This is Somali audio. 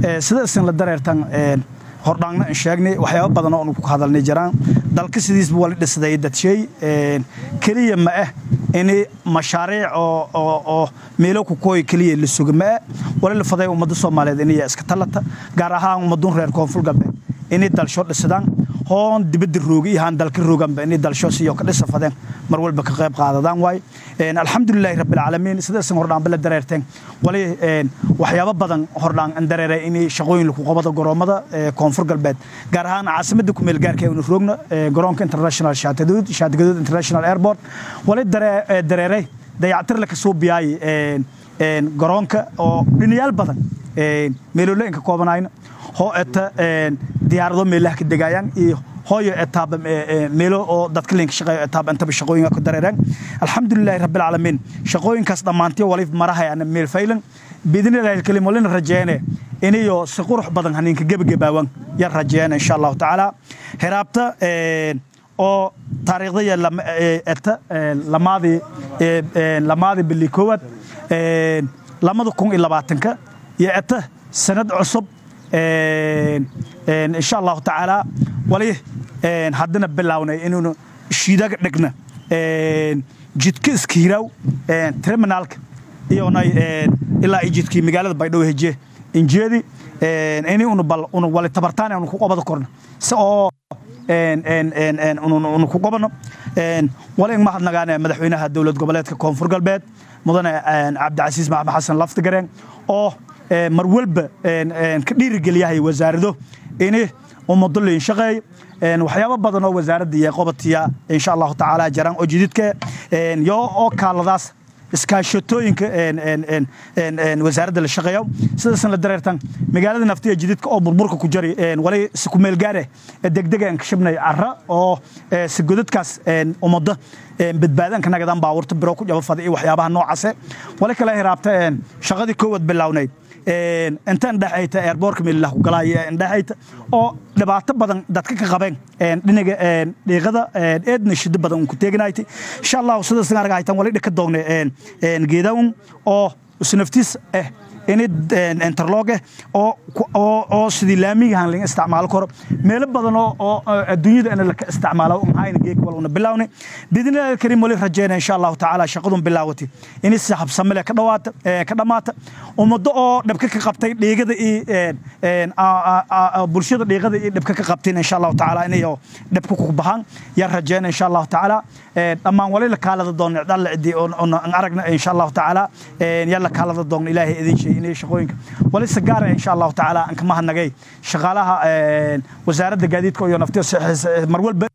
sida isin la dareertan hordhaangna in sheegnay waxyaaba badan oo ku hadalnay jiraan dalka sidiisba wali dhisday dadshay keliya ma ah in mashaariic oo meelo ku kooy keliya la suga ma ah wali la faday ummadda soomaaliyeed inay iska talata gaar ahaan ummadun reer koonfur galbeed inay dalsho dhisadaan hoon dibadda rooga iyo haan dalka rooganba inay dalsho siyo ka dhisa fadeen mar walba ka qayb qaadadaan waay alxamdulilaahi rabbilcaalamiin sidaasan hordhaanba la dareerteen wali waxyaabo badan hordhaan an dareeray inay shaqooyin lagu qabada goroommada koonfur galbeed gaar ahaan caasimadda kumeel gaarka unu roogna garoonka international shaatigadood shaatigadood international airport wali dareeray dayactir la kasoo biyaay garoonka oo dhinayaal badan meeloola inka koobanayna hoo eta diyaarado meelaha ka degaayaan iyo hooyo etaaba meelo oo dadka linka shaqeeyo etaaba intaba shaqooyinka ku dareereen alxamdulilaahi rabbilcaalamiin shaqooyinkaas dhammaantii walif marahayana meel faylan biidnillahi alkalim walina rajeene inayo si qurux badan haninka gebagabaawan yar rajeene insha allahu tacaala heraabta oo taariikhdaya eta lamaadii lamaadii bili koowaad lamada kun iyo labaatanka iyo eta sanad cusub insha allahu tacaala wali haddana bilownay inuunu shiidaga dhigna jidka iska hiraaw terminaalka iyonay ilaa iyo jidkii magaalada baydhabo heje injeedi ini unu bal unu wali tabartaan unu ku qabada korna si oo unu ku qabano wali in mahadnagaane madaxweynaha dowlad goboleedka koonfur galbeed mudane cabdicasiis maxamed xasan laftigareen oo mar walba ka dhiirigeliyahay wasaarado ini ummado liin shaqeey waxyaabo badan oo wasaaradda iyo qobatiya insha allahu tacaala jaraan oo jididka yo oo kaaladaas iskaashatooyinka wasaaradda la shaqeeyo sidaasan la dareertan magaalada naftiya jididka oo burburka ku jari wali si ku meel gaare degdega aan ka shabnay carra oo si godadkaas ummado badbaadanka nagadaan baabuurta biro ku jaba fada iyo waxyaabaha noocaase wali kale hiraabta shaqadii koowaad bilownayd inta indhexayta airboortka meelilah ku galaya indhexayta oo dhibaato badan dadka ka qabeen dhinaga dhiiqada eedna shiddo badan un ku teeganayta insha allahu sidaas anaga haytan wali dhika doogne geedaun oo isnaftiis ah ini interloge oo sidii laamigahan laga isticmaalo karo meelo badan oo adduunyada ina laka isticmaalo maxayna geeg wal una bilaawne biidnillahi alkariim wali rajeyna insha allahu tacaala shaqadun bilaawati ini si habsamile ka dhawaata ka dhammaata ummado oo dhabka ka qabtay dhiigada iyo bulshada dhiigada iyo dhabka ka qabteen insha allahu tacaala inayo dhabka ku baxaan yar rajeyna insha allahu tacaala dhammaan wali la kaalada doon dhalla cidii aan aragna insha allahu tacaala yalla kaalada doon ilaahay idin sheegay inay shaqooyinka wali si gaar ah insha allahu tacaala aan ka mahadnagay shaqaalaha wasaaradda gaadiidka iyo naftiya mar walba